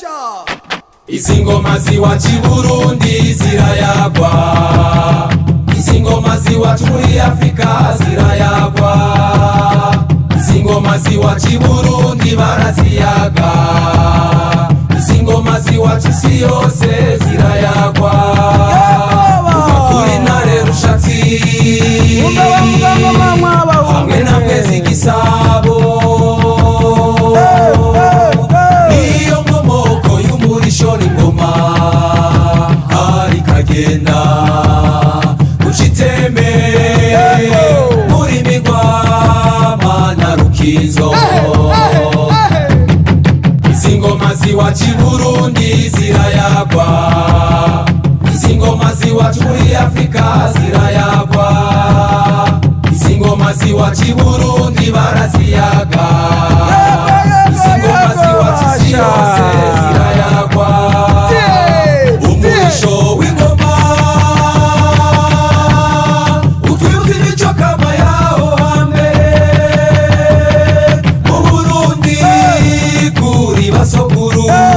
izi ngoma ziwacu i burundi zirayagwa izi ngoma ziwacu muri afurika zirayagwa izi ngoma ziwacu i burundi baraziyaga izi ngoma ziwacu isi yose zirayagwa kuva kuri ntare rushatsi hamwe na mwezi gisabo niyo nkomoko y'umurisho n'ingoma hari kagenda guca itembe muri migwama na rukizo izi ngoma ziwacu i burundi zirayagwa izi ngoma ziwacu muri afurika zirayagwa izi ngoma ziwacu i burundi baraziyaga izi ngoma ziwacu isi yose zirayagwa umurisho w'ingoma utwibutsa imico kama yaho hambere mu burundi kuri basokuru